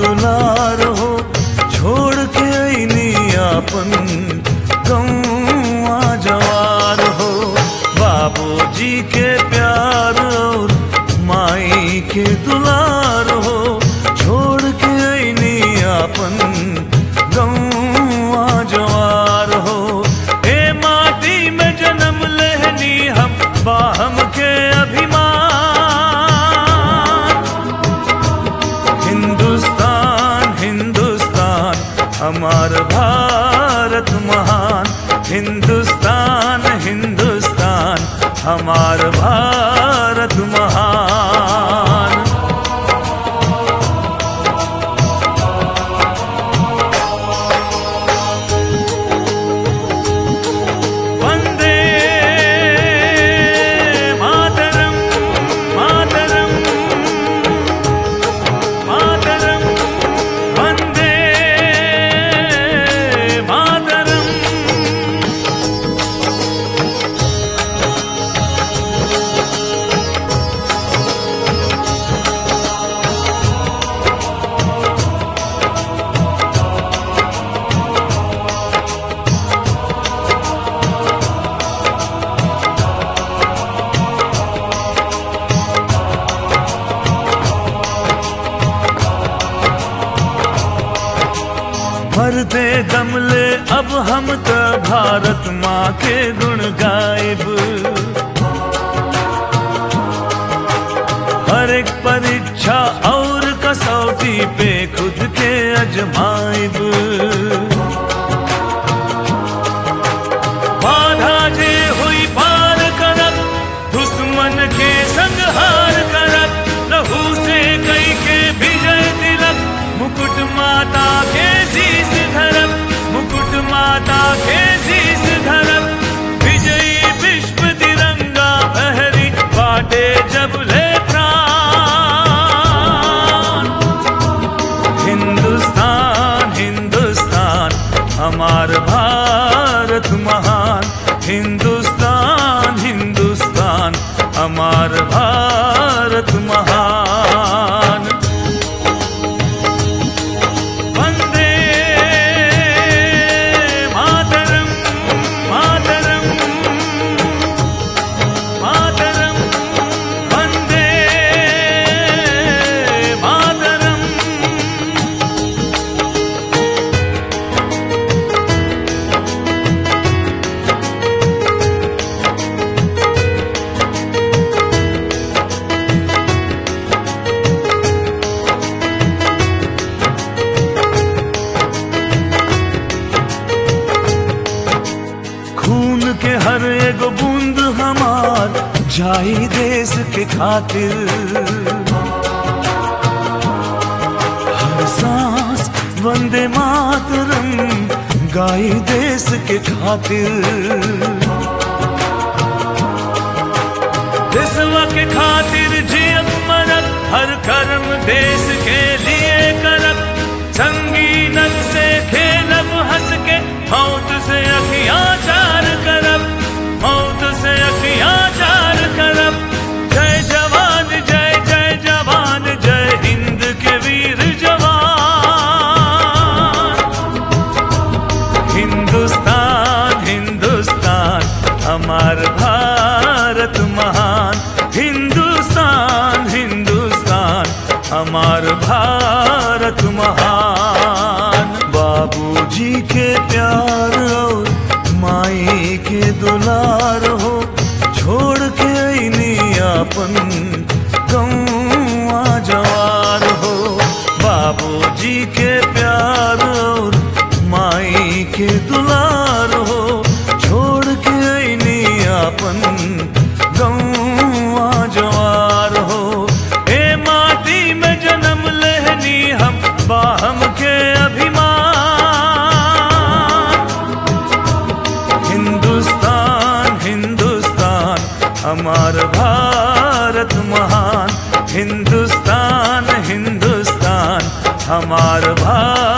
दुलार हो छोड़ के अइनी आपन गौआ जवार हो बाबूजी के प्यार और माई के दुलार हो छोड़ के अइनी आपन गौआ जवार हो ए माटी में जन्म लेहनी हम बाहम के अभिमान हिंदुस्तान हिंदुस्तान हमार भारत महान हिंदुस्तान हिंदुस्तान हमार भारत महान वंदे मातरम मातरम मातरम वंदे मातरम भरते दमले अब हम त भारत माँ के गुण गायब हर एक परीक्षा और कसौटी पे खुद के अजमाइब बाधा जे हुई पार करब दुश्मन के संहार करब लहू से कई के विजय तिलक मुकुट माता के शीस धरब मुकुट माता के शीस धरब विजयी विश्व तिरंगा बहरी बाटे जब ले प्राण हिंदुस्तान हिंदुस्तान हमार भारत महान हिंदुस्तान हिंदुस्तान हमार भारत महान वंदे मातरम मातरम मातरम वंदे मातरम खून के हर एगो बूंद हमार जाई देश के खातिर हर सांस वंदे मातरम गाई देश के खातिर देशवा के खातिर जियत मरत हर कर्म देश के लिए करत संगीनक से खेलब हंस के मौत से अखियां चार करब मौत से अखियां चार करब जय जवान जय जय जवान जय हिंद के वीर जवान हिंदुस्तान हिंदुस्तान हमार भारत महान हिंदुस्तान हिंदुस्तान हमार भारत महान बाबूजी के प्यार और माई के दुलार हो छोड़ के अइनी आपन गौआ जवार हो बाबूजी के प्यार और माई के दुलार हो छोड़ के अइनी आपन गौआ जवार हो ए माटी में जन्म लेहनी हम बाहम के अभिमान हिंदुस्तान हिंदुस्तान हमार भारत महान हिंदुस्तान हिंदुस्तान हमार भारत